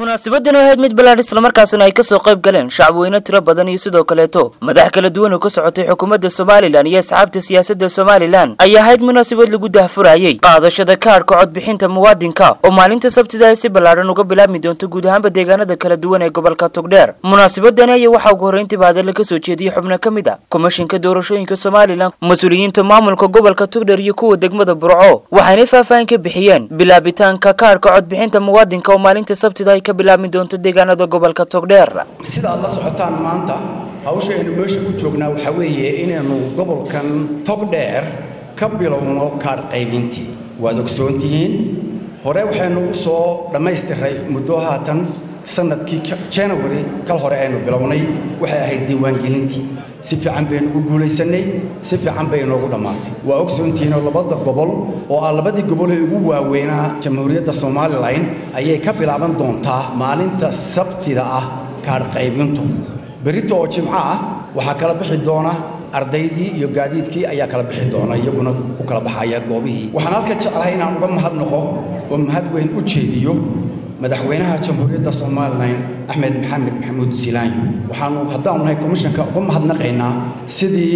munaasabaddan ahayd mid ballaadh islamarkaasina ay kasoo qayb galeen shacabweyne tiro badan iyo sidoo kaleeto madax kala duwan oo ka socotay xukuumadda somalilan iyo asxaabta siyaasadda somalilan ay ahayd munaasabad lagu dahfurayey qaadashada kaadhka codbixinta muwaadinka oo maalinta sabtida ay si ballaadhan uga bilaabmi doonto guud ahaanba deegaanada kala duwan ee gobolka togdheer munaasabadani ayaa waxaa ugu horreyntiiba hadalla kasoo jeediyey xubno ka mid a komishinka doorashooyinka somalilan mas-uuliyiinta maamulka gobolka togdheer iyo kuwa degmada burco waxaynay faahfaahin ka bixiyeen bilaabitaanka kaadhka codbixinta muwaadinka oo maalinta sabtida ay ka bilaabmi doonto deegaanada gobolka togdheer sida aad la socotaan maanta hawsha aynu meesha u joognaa waxaa weeye inaynu gobolkan togdheer ka bilowno kaadh qaybintii waad ogsoontihiin hore waxaynu u soo dhammaystiray muddo haatan sanadkii janawari kal hore aynu bilownay waxay ahayd diiwaangelintii si fiican baynu ugu guulaysannay si fiican bay inoogu dhammaatay waa ogsoontihiinoo labada gobol oo ah labadii gobol ee ugu waaweynaa jamhuuriyadda somalilan ayay ka bilaaban doontaa maalinta sabtida ah kaadh qaybintu berito oo jimco ah waxaa kala bixi doona ardaydii iyo gaadiidkii ayaa kala bixi doona iyaguna u kala baxaya goobihii waxaan halka jeclahay inaan uga mahadnaqo oo mahad weyn u jeediyo madaxweynaha jamhuuriyadda somalilan axmed maxamed maxamuud silaanyo waxaanu haddaanu nahay komishanka uga mahadnaqaynaa sidii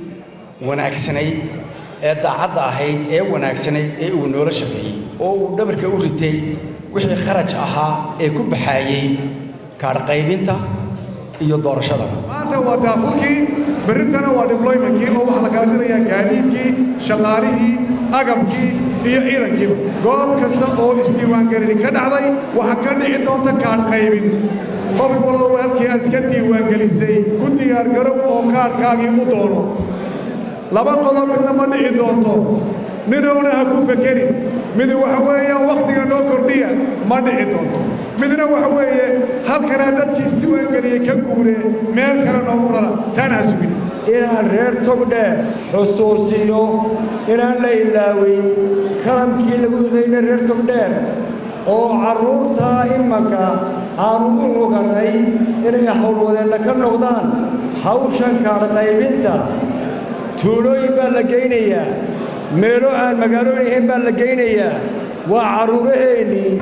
wanaagsanayd ee daacadda ahayd ee wanaagsanayd ee uu noola shaqeeyey oo uu dhabarka u ritay wixii kharaj ahaa ee ku baxaayey kaadh qaybinta iyo doorashadaba maanta waa daafurkii berritana waa dibloymankii oo waxaa la kala dirayaa gaadiidkii shaqaalihii agabkii iyo ciidankiiba goob kasta oo isdiiwaangelini ka dhacday waxaa ka dhici doonta kaadh qaybin qof walba halkii aad iska diiwaangelisay ku diyaargarow oo kaadhkaagii u doono laba qodob midna ma dhici doonto ninowna ha ku fekerin mid waxa weeyaan wakhtiga noo kordhiya ma dhici doonto midna waxa weeye halkanaa dadkii isdiiwaangeliyey ka guuree meel kale noogu rara taana ha sugin inaan reer togdheer xusuusiyo inaan la ilaaweyn kalamkii lagu idayna reer togdheer oo carruurtaa imanka aanu u cugannay inay howlwadeenna ka noqdaan hawshan kaadh qaybinta tuulooyin baa la geynayaa meelo aan magaalooyin ahayn baa la geynayaa waa carruuraheennii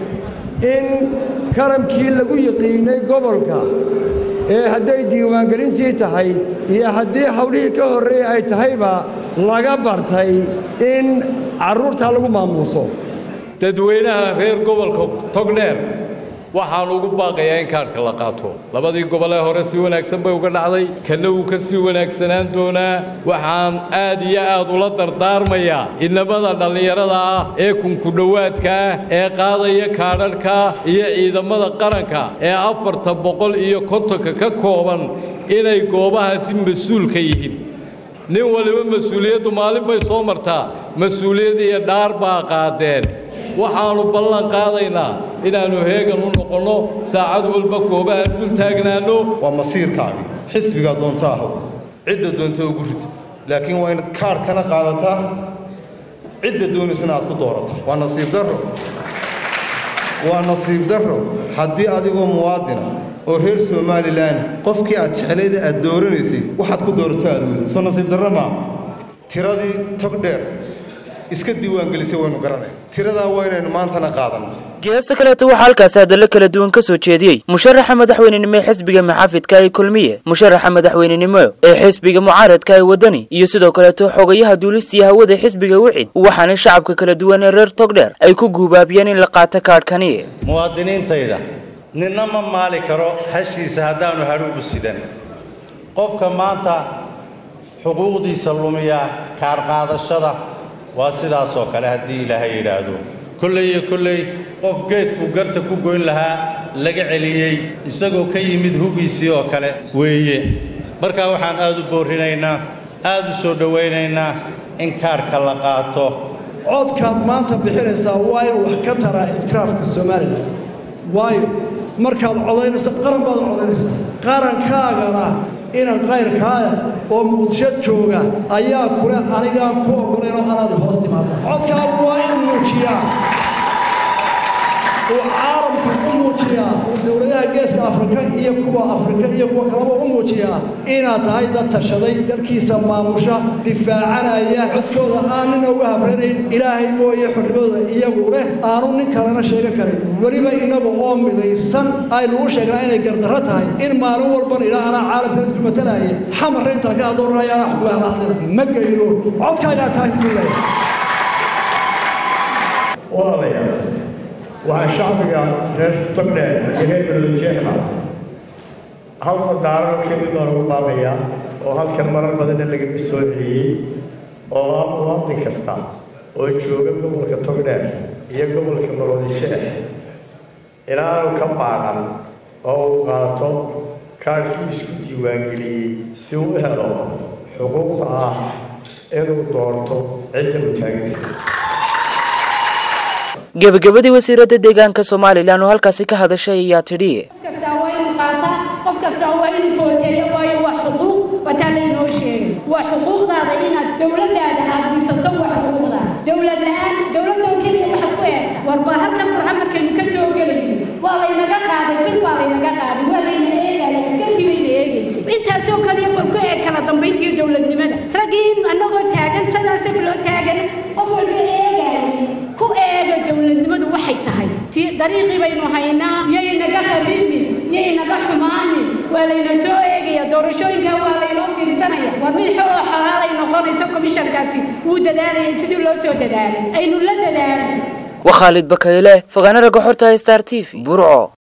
in kalamkii lagu yiqiinnay gobolka ee hadday diiwaangelintii tahay iyo haddii hawlihii ka horreeyey ay tahayba laga bartay in carruurtaa lagu maamuuso dadweynaha reer gobolka togdheer waxaan ugu baaqayaa in kaadhka la qaato labadii gobolee hore si wanaagsan bay uga dhacday kanna wuu ka sii wanaagsanaan doonaa waxaan aad iyo aad ula dardaarmayaa inamada dhallinyarada ah ee kunkudhowaadka ah ee qaadaya kaadharhka iyo ciidamada qaranka ee afarta boqol iyo kontonka ka kooban inay goobahaasi mas-uulka yihiin nin waliba mas-uuliyaddu maalin bay soo martaa mas-uuliyad iyo dhaar baa qaadeen waxaannu ballan qaadaynaa inaannu heegan u noqonno saacad walba goobaha dul taagnaanno waa masiirkaagi xisbigaa doonto ahow cidda doonto ugu rid laakiin waa inaad kaadhkana qaadataa cidda doonaysana aad ku doorataa waa nasiib darro waa nasiib darro haddii adigoo muwaadina oo reer somalilan qofkii aad jeclayda aad dooranaysay waxaad ku doorato aad weydo soo nasiib darro maa tiradii togdheer iska diiwaangelisay waynu garanay tiradaa waa inaynu maantana qaadanno geesta kaleeto waxaa halkaasi hadallo kala duwan ka soo jeediyey musharaxa madaxweynenimo ee xisbiga maxaafidka ee kulmiye musharaxa madaxweynenimo ee xisbiga mucaaradka ee waddani iyo sidoo kaleeto xogayaha duulistiiyo hawada xisbiga wicid waxaana shacabka kala duwan ee reer togdheer ay ku guubaabiyeen in la qaato kaadhkani muwaadiniintayda ninna ma maali karo hashiisa haddaannu hadhuugu sidan qofka maanta xuquuqdiisa lumiya kaadhqaadashada waa sidaasoo kale haddii ilaahay yidhaahdo kolley iyo kolley qof geedku garta ku goyn lahaa laga celiyey isagoo ka yimid hugiisii oo kale weeye markaa waxaan aad u boorrinaynaa aad u soo dhowaynaynaa in kaadhka la qaato codkaad maanta bixinaysaa waa inuu wax ka taraa ikhtilaafka somalilan waayo markaad codaynaysa qaran baad codaynaysaa qarankaagana inan qayrkaaya oo muqdisho jooga ayaa kule anigaan ku oggolaynoo anaad hoos timaada codkaagu waa in muujiyaa uu caalamka ku muujiyaa uu dowladaha geeska geeska afrika iyo kuwa afrika iyo kuwa kalaba u muujiyaa inaad tahay dad tashaday dalkiisa maamusha difaacanaya codkooda aan nina uga habranayn ilaahay mooye xornimadooda iyagu leh aanu nin kalena sheegan karin weliba inaga oo midaysan aynu u sheegnaa inay gardarro tahay in maalin walban ilaa anaa caalamka dadku matalaya xamarra intaan ka adoonanaya anaa xukumaha hadlina ma geyno codkaagaa tahay duulaya walaalayaal waxaa shacbiga reer togdheer iyo reer belodojeexba halka daaran keli baan ugu baaqayaa oo halkan marar badanna lagaga soo celiyey oo ah muwaadin kasta oo jooga gobolka togdheer iyo gobolka maroodijeex inaanu ka baaqan oo uu qaato kaadhkii isku diiwaangeliyey si uu u helo xuquuqda ah inuu doorto cidda uu taageersan gebagabadii wasiiradda deegaanka somalilan oo halkaasi ka hadashay ayaa tidhi qof kastaa waa inuu qaataa qof kastaa waa inuu footeeyo waayo waa xuquuq wataa laynoo sheegay waa xuquuqdaada inaad dowladdaada aad dhisato waa xuquuqdaada dowlad la-aan dowladoo keliya waxaad ku eegta warba halkan burca markaynu ka soo gelayno waa laynaga qaaday bir baa laynaga qaaday waa layna eegaya askartii bayna eegaysay intaasoo kaliya bal ku eeg kala dambayntiiyo dowladnimada raggii annagoo taagan sadaasaf loo taagan qof walba eegayay ku eega dowladnimadu waxay tahay dariiqii baynu haynaa yay naga kharibin yay naga xumaanin waa layna soo eegaya doorashooyinka waa laynoo fiirsanaya war mid xoloo xalaalay noqonayso komishankaasi wuu dadaalayay sidii loo soo dadaalay aynu la dadaalno waa khaalid bakayle fogaana ragga xorta star t v burco